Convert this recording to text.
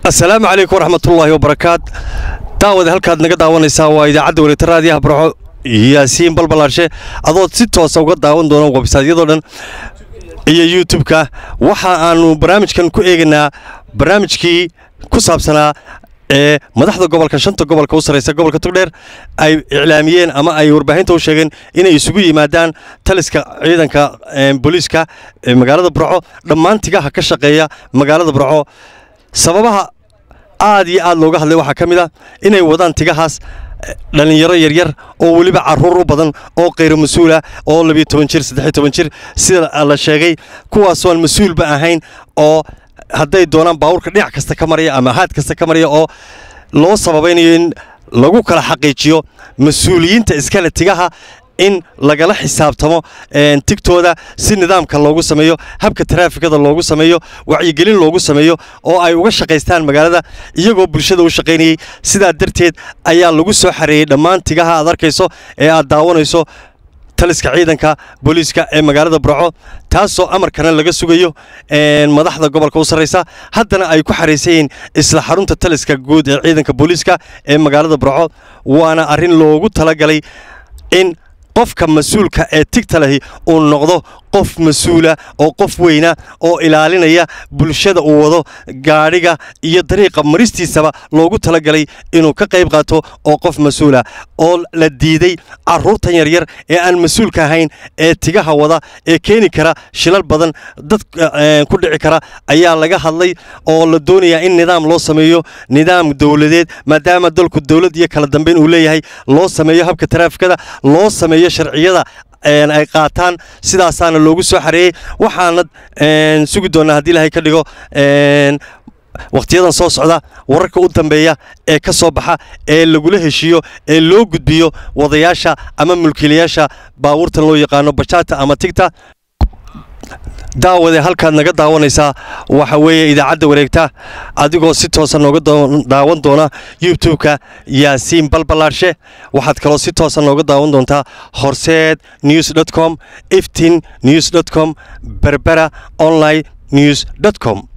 asalaamu calaykum waraxmatullaahi wabarakaat daawade halkaad naga daawanaysaa waa idaacadda wareegta raadiyaha barxo yaasiin balbalaarshe adood si toosa uga daawan doona websaytyadoo dhan iyo youtube-ka waxa aanu barnaamijkan ku eegaynaa barnaamijkii ku saabsanaa ee madaxda gobolka shanta gobolka u sarraysa gobolka togdheer ay iclaamiyeen ama ay warbaahinta u sheegeen inay isugu yimaadaan taliska ciidanka booliiska ee magaalada burco dhammaan tigaha ka shaqeeya magaalada burco sababaha aad iyo aad looga hadlay waxaa ka mid a inay wadaan tigahaas dhallinyaro yaryar oo weliba caruur u badan oo kayro mas-uula oo labiyo toban jir saddexiyo toban jir sida la sheegay kuwaasoon mas-uulba ahayn oo hadday doonaan baawurka dhinac kasta ka maraya ama haad kasta ka maraya oo loo sababaynayo in lagu kala xaqiijiyo mas-uuliyiinta iskale tigaha in lagala xisaabtamo tigtooda si nidaamka loogu sameeyo habka taraafikada loogu sameeyo wacyigelin loogu sameeyo oo ay uga shaqaystaan magaalada iyagoo bulshada u shaqaynayey sidaa darteed ayaa lagu soo xareeyey dhammaan tigaha aad arkayso ee aad daawanayso taliska ciidanka booliiska ee magaalada burco taasoo amarkana laga sugayo madaxda gobolka u sarraysa haddana ay ku xaraysan yihiin isla xarunta taliska guud ee ciidanka booliiska ee magaalada burco waana arrin loogu talagalay in qofka mas-uulka ee tigta lahi uu noqdo qof mas-uula oo qof weyna oo ilaalinaya bulshada uu wado gaadhiga iyo dariiqa maristiisaba loogu talagalay inuu ka qayb qaato oo qof mas-uula oo la diiday carruurtan yaryar ee aan mas-uulka ahayn ee tigaha wada ee keeni kara shilal badan dad ku dhici kara ayaa laga hadlay oo la doonayaa in nidaam loo sameeyo nidaam dowladeed maadaama dalku dowlad iyo kala dambayn uu leeyahay loo sameeyo habka taraafikada loo sameeyo sharciyada ay qaataan sidaasaana loogu soo xareeyey waxaana sugi doonnaa haddii ilaahay ka dhigo wakhtiyadan soo socda wararka u dambeeya ee ka soo baxa ee lagula heshiiyo ee loo gudbiyo wadayaasha ama mulkiilayaasha baawurtan loo yaqaano bajaata ama tigta daawade halkaad naga daawanaysaa waxa weeye idaacadda wareegta adigoo si toosa nooga daawan doona youtube-ka yaasiin balbalaarshe waxaad kaloo si toosa nooga daawan doontaa horseed news dot com iftin news dot com berbera online news dot com